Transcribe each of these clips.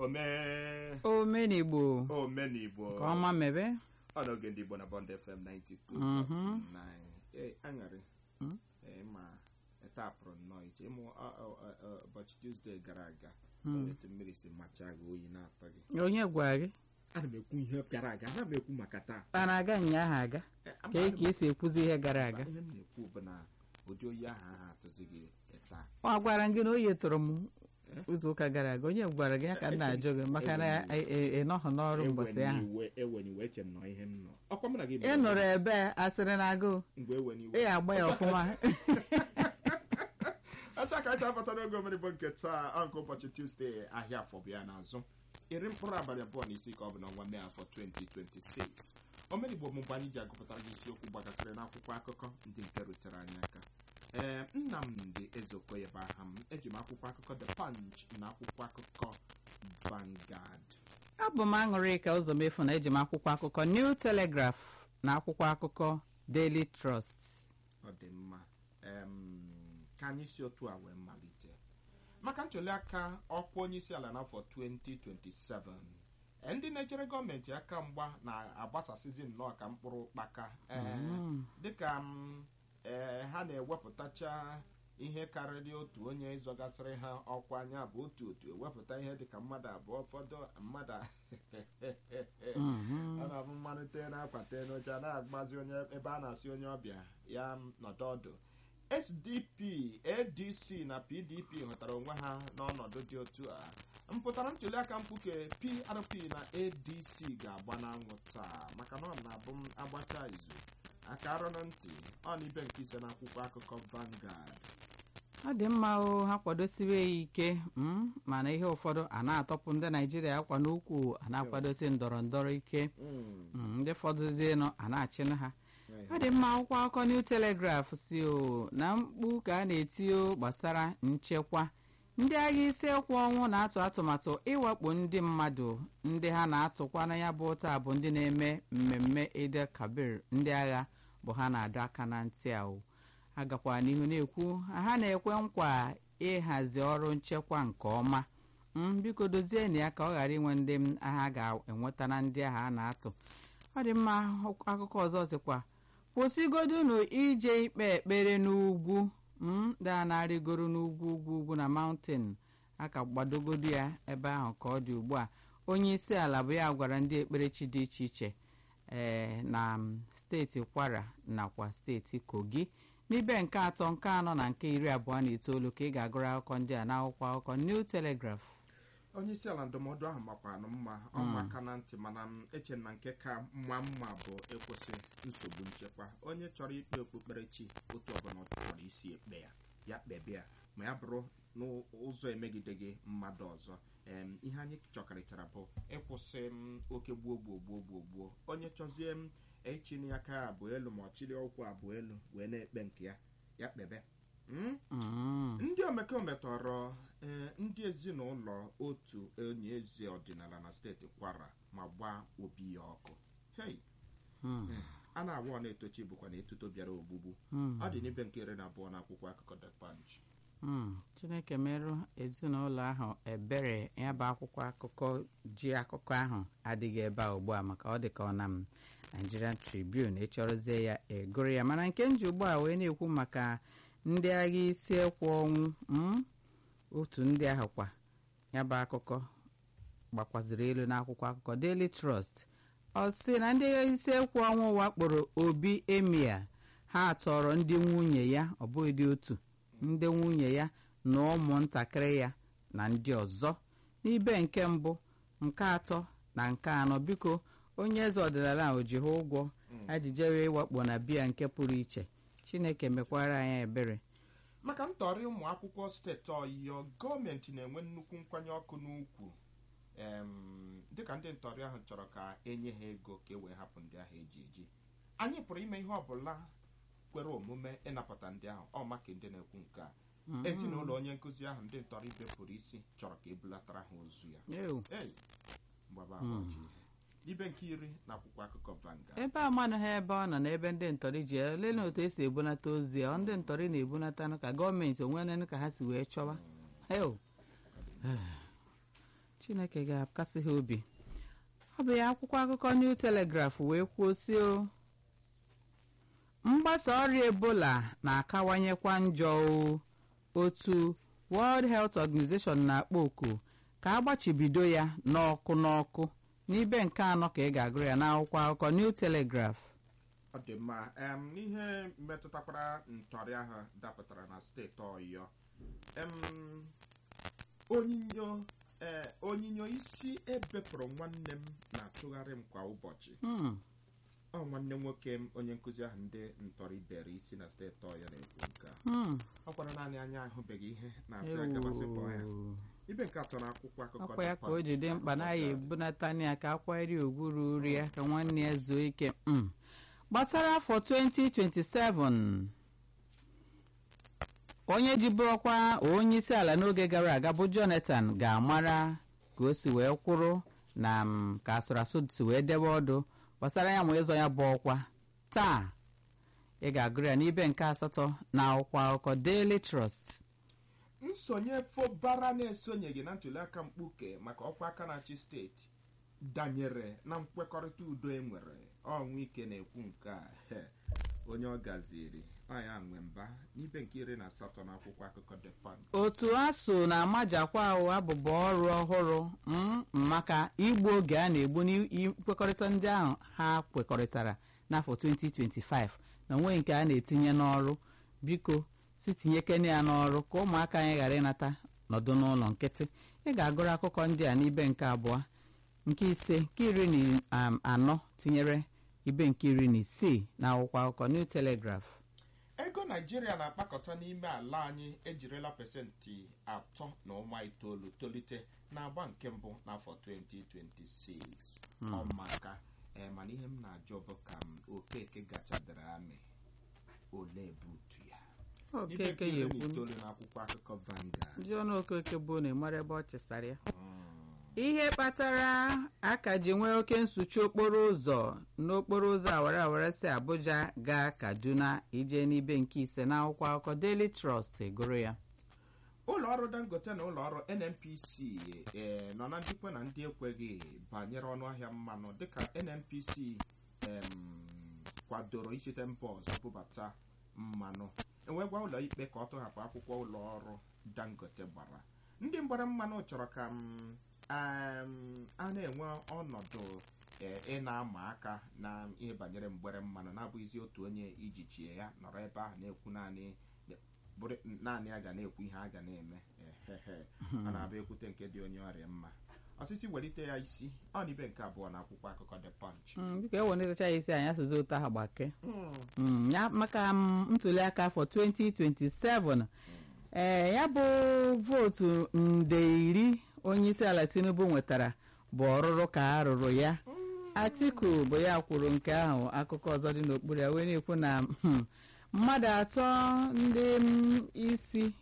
omee omenigbo omenigbo ka ọma mebe ọ n'oge ndị Igbo na Bond FM 92.9 Mhm. ee aṅarị Mm. ee ma etapụrụ nnọọ iche ịmụ ọ- ọ- ọ- ọ- ụbọchị Tuesday gara aga Mm. etu mmiri si machaa gị oyi na-atọ gị onye gwara gị ana m ekwu ihe gara aga ana m ekwu maka taa a na-aga ụnyaahụ aga Eh, ka ama- e ka esi ekwuzi ihe gara aga ihe m na-ekwu bụ na ụdị oyi ahụ ahụ atụzi gị taa ọ gwara gị na oyi tụrụ m izu ụka gara aga onye gwara gị ya ka m na-ajụ gị maka na ị- ị- ị nọghị n'ọrụ mbọsị ahụ eweniwe eche m nọ ihe m nọ ọkwa mụ na gị ị nụrụ ebe asịrị na agụụ mgbe eweniwe ị agba ya ọfụma acha ka anyị abata n'oge omenigbo nke taa ọ nke ụbọchị tuzdee ahịa afọ bịa n'azụ iri mkpụrụ abalị abụọ na isii ka ọ bụ n'ọnwa mee afọ 2026 omenigbo bụ mgbe anyị ji agụpụtara gị isiokwu gbagasịrị n'akwụkwọ akụkọ ndị nke rutere anyị aka ee nnamdị ezeokoye bụ aha m eji m akwụkwọ akụkọ the punch na akwụkwọ akụkọ Vanguard abụ m aṅụrị ka ụzọ mefu na eji m akwụkwọ akụkọ New Telegraph na akwụkwọ akụkọ Daily Trust ọ dị mma em, ka anyị si otu a wee malite maka ntụliaka ọkwa onye isi ala n'afọ 2027 eh, ndị na-echere gọọmenti aka mgba na-agbasasịzi nnọọ ka mkpụrụ ụkpaka eh, dịka m, eh, ha na-ewepụtacha ihe karịrị otu onye ịzọgasịrị ha ọkwa anya bụ otu otu ewepụta ihe dịka mmadụ abụọ ụfọdụ mmadụ ọ na-abụ mmanụ tee n'akwa tee n'oche a na-agbazi onye ebe a na-asị onye ọbịa ya nọdụ ọdụ SDP ADC na PDP hụtara onwe ha n'ọnọdụ dị otu a mpụtara ntụliaka mkpuke PRP na ADC ga-agba n'anwụ taa maka na ọ na-abụ m agbacha izu aka arụ na ntị ọ na ibe nke ise n'akwụkwọ akụkọ Vanguard ọ dị mma o ha kwadosiwe ya ike mm, mana ihe ụfọdụ a na-atọpụ ndị naijiria akwa n'ukwu a na-akwadosi ndọrọ ndọrọ ike Mm, ndị fọdụzienụ a na-achịnụ ha ọ dị mma akwụkwọ akụkọ New Telegraph si o na mkpu ka a na-eti o gbasara nchekwa ndị agha isi ekwu ọnwụ na-atụ atụmatụ ịwakpo ndị mmadụ ndị ha na-atụkwana ya bụ taa bụ ndị na-eme mmemme Eid Kabir ndị agha bụ ha na-adọ aka na ntị a o agakwara n'ihu na-ekwu ha na-ekwe nkwa ịhazi ọrụ nchekwa nke ọma m biko dozienụ ya ka ọ ghara inwe ndị m agha ga-enweta na ndị agha a na-atụ ọ dị mma akụkọ ọzọ sịkwa kwụsịgodunu ije ikpe ekpere n'ugwu m daa na-arịgoro n'ugwu ugwu ugwu na mountain aka gbadogodo ya ebe ahụ ka ọ dị ugbu a onye isi ala bụ ya gwara ndị ekperechi dị iche iche ee na m, steeti kwara nakwa steeti kogi n'ibe nke atọ nke anọ na nke iri abụọ na itoolu ka ị ga-agụrụ akụkọ ndị a n'akwụkwọ akụkọ New Telegraph onye isi ala ndụmọdụ ahụ makwanụ mma ọ maka na ntị mana m eche na nke ka mma mma bụ ịkwụsị nsogbu nchekwa onye chọrọ ikpe okpukperechi otu ọbụla ọ chọrọ isi ekpe ya ya kpebe ya ma ya bụrụ n'ụzọ emegideghị mmadụ ọzọ em, ihe anyị chọkarịchara bụ ịkwụsị m oke gbuo gbuo gbuo gbuo gbuo onye chọzie m echini aka abụọ elu ma ọ chịrị ụkwụ abụọ elu wee na-ekpe nke ya ya kpebe Mm? Mm. ndị omekome tọrọ ee, ndị ezinụlọ otu onye eze ọdịnala na steeti kwara ma gbaa obi ya ọkụ hei Mm. a na-agwa ọ na-etochi bụkwa na etuto bịara ogbugbu Mm. ọ dị n'ibe nke iri na abụọ na akwụkwọ akụkọ The Punch Mm. chineke merụ ezinụlọ ahụ ebere ya bụ akwụkwọ akụkọ ji akụkọ ahụ adịghị ebe a ugbu a maka ọ dị ka ọ na m Nigerian Tribune ịchọrọzie ya egoro ya mana nke nji ugbu a wee na-ekwu maka ndị agha isi ekwu ọnwụ mm? otu ndị ahụ kwa ya bụ akụkọ gbakwaziri elu n'akwụkwọ akụkọ Daily Trust ọ sị na ndị agha isi ekwu ọnwụ wakporo Obi Emir ha tọrọ ndị nwunye ya ọ bụghị dị otu ndị nwunye ya na ụmụntakịrị ya na ndị ọzọ n'ibe nke mbụ nke atọ na nke anọ biko onye eze ọdịnala ahụ ji ha ụgwọ ajije wee wakpo na biya nke pụrụ iche chineke mekwara anyị ebere maka ntọrị ụmụ akwụkwọ steeti ọyịyọ gọọmenti na-enwe nnukwu nkwanye ọkụ n'ukwu em, dịka ndị ntọrị ahụ chọrọ ka enye ha ego ka e wee hapụ ndị ahụ eji eji anyị pụrụ ime ihe ọbụla kwere omume ịnapụta ndị ahụ ọ maka ndị na-ekwu nke a ezinụlọ onye nkụzi ahụ ndị ntọrọ bepụrụ isi chọrọ ka ebulatara ha ozu ya Ew. ei mgbaba agbaji ihe ibe nke iri na akwụkwọ akụkọ Vanguard ebe amanụghị ebe ọ nọ n'ebe ndị ntọrị ji ya lelee otu esi ebunata ozi ya ọ ndị ntọrị na-ebunatanụ ka gọọmenti onwenenụ ka ha si wee chọwa Ew. chineke ga-akasị ha obi ọ bụ ya akwụkwọ akụkọ new telegraph wee kwuo si o mgbasa ọrịa ebola na-akawanyekwa njọ o otu world health organization na-akpọ oku ka agbachibido ya n'ọkụ n'ọkụ n'ibe nke anọ ka ị ga-agụrụ ya n'akwụkwọ akụkọ new telegraph ọ dị mma em n'ihe metụtakwara ntọrị ahụ dapụtara na steeti ọyọ em onyinyo ee onyinyo isi ebepụrụ nwanne m na-atụgharị m kwa ụbọchị Hmm, ọ nwanne nwoke m onye nkụzi ahụ ndị ntọrị bere isi na steeti ọyọ na-ekwu nke a hmm. ọ kwara naanị anya ahụbeghị ihe na-asị agabasịpụ ya Ewo. ibe nke atọ na akwụkwọ akụkọ ọkwa ya The ka o ji dị Punch. mkpa na ya ebunatana ya ka akwanyere ogwu ruru ya ka nwanne ya zuo ike Mm. gbasara afọ 2027 onye jibụrụkwa onye isi ala n'oge gara aga bụ jonathan ga-amara ka o si wee kwụrụ na mm, ka asụrụ asụ si wee debe ọdụ gbasara ya ma ịzọ ya bụ ọkwa taa ị ga-agụrụ ya n'ibe nke asatọ na akwụkwọ akụkọ daily trust nsonye fobara na-esonyeghị na ntụliaka mkpuke maka ọkwa aka na-achị steeti danyere na nkwekọrịta udo e nwere ọnwụ ike na-ekwu nke a he, onye ọ gaziri ọya nwe mba n'ibe nke iri na asatọ na akwụkwọ akụkọ The Punch. otu asụ na-amajakwa ahụ abụba ọrụ ọhụrụ mm, maka igbu oge a na-egbu n'ikwekọrịta ndị ahụ ha kwekọrịtara n'afọ 2025 na onwe nke a na-etinye n'ọrụ biko si tinyekene ya n'ọrụ ka ụmụaka anyị ghara ịnata nọdụ n'ụlọ nkịtị ị ga-agụrụ akụkọ ndị a n'ibe nke abụọ nke ise nke iri na um, anọ tinyere ibe nke iri na isii na akwụkwọ akụkọ New Telegraph ego naijiria na-akpakọta n'ime ala anyị ejirila pasentị atọ na ụma itoolu tolite n'agba nke mbụ n'afọ 2026 ọmaka ee mana ihe m na-ajụ bụ ka m okeke gachadara amị ole butu ya Ibe okeke nke iri ya na ekwu itoolu n'akwụkwọ akụkọ Vanguard ndị ọnụ okeke bụ na ịmara ebe ọ chịsara ya ihe kpatara aka ji nwee oke nsuchi okporo ụzọ n'okporo ụzọ awara awara si abuja gaa kaduna ije n'ibe nke ise n'akwụkwọ akụkọ daily trust gụrụ ya ụlọ ọrụ dangote na ụlọ ọrụ nnpc ee, nọ na njikwa na ndị ekweghị banyere ọnụahịa mmanụ dịka nnpc em, kwadoro isite mba ọzọ bubata mmanụ enwee gwa ụlọ ikpe ka ọ tọhapụ akwụkwọ ụlọ ọrụ dangote gbara ndị mgbara mmanụ chọrọ ka m, em, a na-enwe ọnọdụ ee, ị na-ama aka na ihe banyere mgbere mmanụ na-abụghịzi otu onye ijichie ya nọrọ ebe ahụ na-ekwu naanị bụrụ naanị ya ga na-ekwu ihe a ga na-eme ehehe a na-abịa ekwute nke dị onye ọrịa mma ọsịsị welite ya isi ọ na ibe nke abụọ na akwụkwọ akụkọ The Punch Mm, biko eweletacha ya isi anyị asụzi ụtọ ahụ gbake Mm, ya maka mm, ntụliaka afọ 2027 ee ya bụ vootu nde iri onye isi ala tinubu nwetara bụ ọrụrụ ka a rụrụ ya atiku bụ ya kwuru nke ahụ akụkọ ọzọ dị n'okpuru ya wee na-ekwu na hmm, mmadụ atọ ndị mm, isi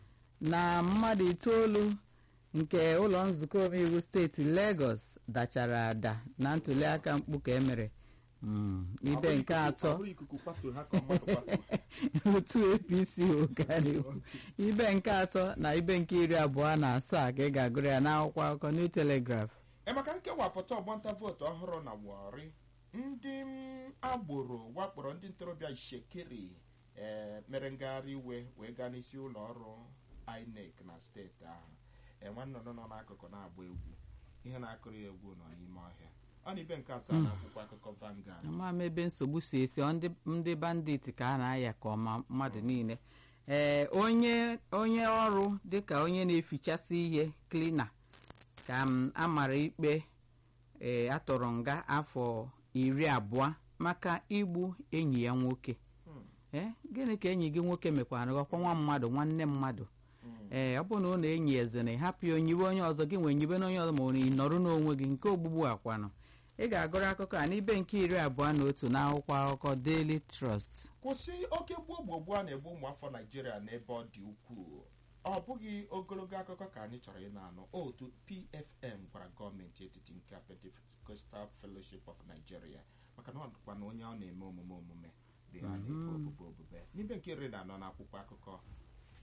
na mmadụ itoolu nke ụlọ nzukọ omeiwu steeti Lagos dachara ada na ntụliaka mkpu ka emere Mm, ibe nke atọ Ọ bụrụ ikuku kwatuo ha ka mmadụ kwatuo otu apc ụkarịwo ibe nke atọ na ibe nke iri abụọ na asaa ka ị ga-agụrụ ya n'akwụkwọ akụkọ New Telegraph emeka nkewapụta ọgbanta vootu ọhụrụ na Warri ndị m, agboro wakporo ndị ntorobịa Ishekiri ee mere ngagharị iwe wee gaa n'isi ụlọ ọrụ INEC na steeti ahụ ee nwannụnụ nọ n'akụkụ na-agba egwu ihe na-akụrụ ya egwu nọ n'ime ọhịa ọ na ibe nke asaa na akwụkwọ akụkọ Vanguard ama m ebe nsogbu si esi ọ ndị- ndị bandit ka a na-aya ka ọma mmadụ niile ee onye onye ọrụ dịka onye na-efichasị ihe klina ka m amara ikpe ee atọrọ nga afọ iri abụọ maka igbu enyi ya nwoke ee gịnị ka enyi gị nwoke mekwara ọkwa nwa mmadụ nwanne mmadụ ee ọ bụrụ na ụlọ enyi eze na ịhapụ ya onyiwe onye ọzọ gị nwee nyiwe na onye ọzọ ma ọ na ị nọrọ n'onwe gị nke ogbugbu akwanụ ị ga-agụrụ akụkọ a n'ibe nke iri abụọ na otu n'akwụkwọ akụkọ Daily Trust kwụsị oke gbuo gbogbo a na-egbu ụmụafọ naijiria n'ebe ọ dị ukwuu ọ bụghị ogologo akụkọ ka anyị chọrọ ị na-anụ otu pfm gwara gọọmenti etiti nke Pentecostal Fellowship of Nigeria maka na ọ dịkwa na onye ọ na-eme omume omume dị ya na-ebe obube obube n'ibe nke iri na anọ n'akwụkwọ akụkọ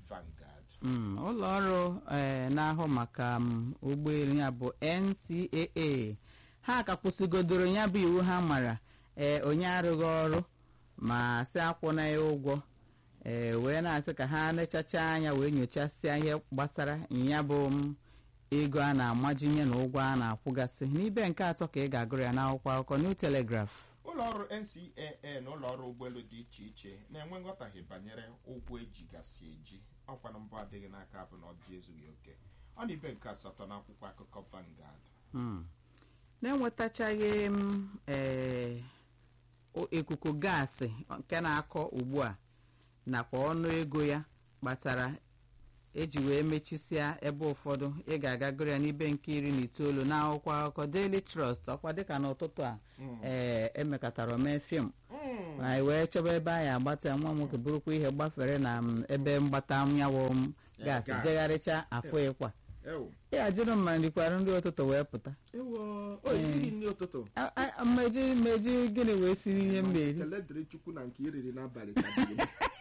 Vanguard Mm, ụlọ ọrụ eh, na-ahụ maka mm, ụgbọelu ya bụ NCAA ha ka kwụsịgodoro ya bụ iwu ha mara ee onye arụghị ọrụ ma sị akwụna ya ụgwọ ee wee na-asị ka ha nechacha anya wee nyochasịa ihe gbasara ya bụ mm, ego a na-amajinye na ụgwọ a na-akwụgasị n'ibe nke atọ ka ị ga-agụrụ ya n'akwụkwọ akụkọ New Telegraph ụlọ ọrụ ncaa na ụlọ ọrụ ụgbọelu dị iche iche na-enwe nghọtahie banyere ụgwọ ejigasị eji ọkwa na mbụ adịghị n'aka bụ na ọjị ezughị oke ọ na ibe nke asatọ n'akwụkwọ akụkọ Vanguard Mm. na-enwetachaghị m ee, o- ikuku gaasị nke na-akọ ugbu a nakwa ọnụ ego ya kpatara eji wee mechisịa ebe ụfọdụ ị ga-aga gụrụ ya n'ibe nke iri na itoolu na akwụkwọ akụkọ Daily Trust ọkwa dịka n'ụtụtụ a ee emekọtara omee fim Mm. anyị wee chọba ebe anyị agbata nwa nwoke bụrụkwa ihe gbafere na m, ebe mgbata nyawo m gaasị gas. jegharịcha afọ ịkwa Ewo. ya jụrụ m ma rikwara nri ụtụtụ wee pụta Ewo. o irighị nri ụtụtụ A- a- mmeji mmeji gịnị wee siri ihe m na-eri Ekele dịrị Chukwu na nke iriri n'abalị ka dị.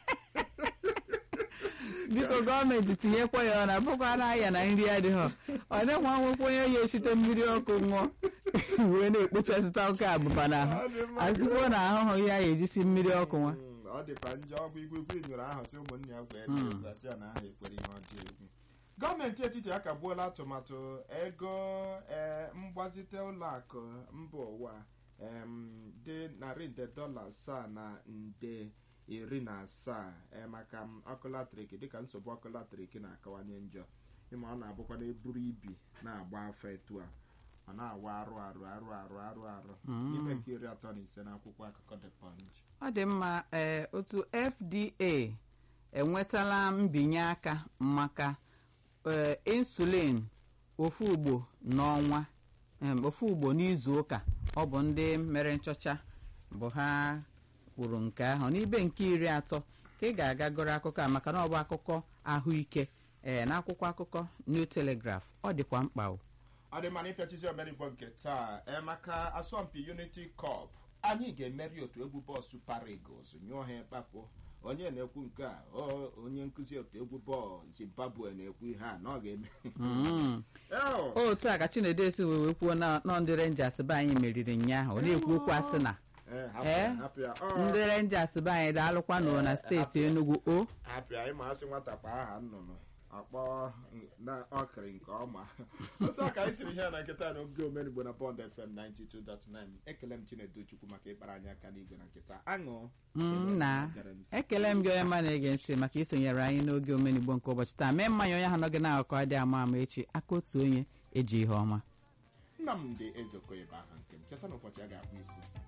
biko gọọmenti tinyekwa ya ọ na bụkwa na ahịa na nri adịghị ọ dịkwa nwekwa onye ya esite mmiri ọkụ ṅụọ wee na-ekpochasịta oke abụba n'ahụ Ọ dị mma. azụkwo na ahụhụ ya ya ejisi mmiri ọkụ nwa Mm, ọ dịkwa njọ ọgwụ igwe igwe nyụrụ ahụ si ụmụnne ya kwee Mm. gasị ya na aha ekwere ihe ọjọọ egwu gọọmenti etiti akagbuola atụmatụ ego eh, mgbazite ụlọakụ mba ụwa em, dị narị nde dọla asaa na nde iri na asaa eh, maka m, ọkụ latrik dịka nsogbu ọkụ latrik na-akawanye njọ ịma ọ na-abụkwa na eburu ibi na-agba afọ etu a ọ na-awa arụ arụ arụ arụ arụ arụ n'ime nke iri atọ na ise n'akwụkwọ akụkọ The Punch ọ dị mma ee otu fda enwetala mbinye aka maka ee, insulin ofu ugbo n'ọnwa em, ofu ugbo n'izu ụka ọ bụ ndị mere nchọcha bụ ha kwuru nke ahụ n'ibe nke iri atọ ka ị ga-aga gụrụ akụkọ a maka na ọ bụ akụkọ ahụike ee n'akwụkwọ akụkọ New Telegraph ọ dịkwa mkpa o ọ dị mana ịpịachizi omenigbo nke taa ee maka asọmpi unity cup anyị ga-emeri otu egwu bọọlụ super eagles nyụọ ha ịkpapụ onye na-ekwu nke a o onye nkụzi otu egwu bọọlụ zimbabwe na-ekwu ihe a na ọ ga-eme Mm. Eo! otu a ka Chinedu esi wee wee kwuo na nọ ndị Rangers be anyị meriri nnyaahụ ọ na-ekwu okwu asị na Ee, hapụ Ee? ya, hapụ ya. Ọ, ndị Rangers be anyị daalụkwanụ na steeti Enugu o hapụ ya ịma asị nwata kpa aha nnụnụ akpọ na ọkịrị nke ọma otu a ka anyị siri ihe na nkịta n'oge omenigbo na Bond FM 92.9 ekele m Chinedu Chukwu maka ịkpara anyị aka n'igwe na nkịta aṅụ Mm, na ekele m gị onye ma na-ege ntị maka isonyere anyị n'oge omenigbo nke ụbọchị taa mee mmanya onye ahụ nọ gị na-akọ adị ama ama echi aka otu onye eji ihe ọma Nnamdị Ezeokoye bụ aha nke m cheta n'ụbọchị a ga-akpụ isi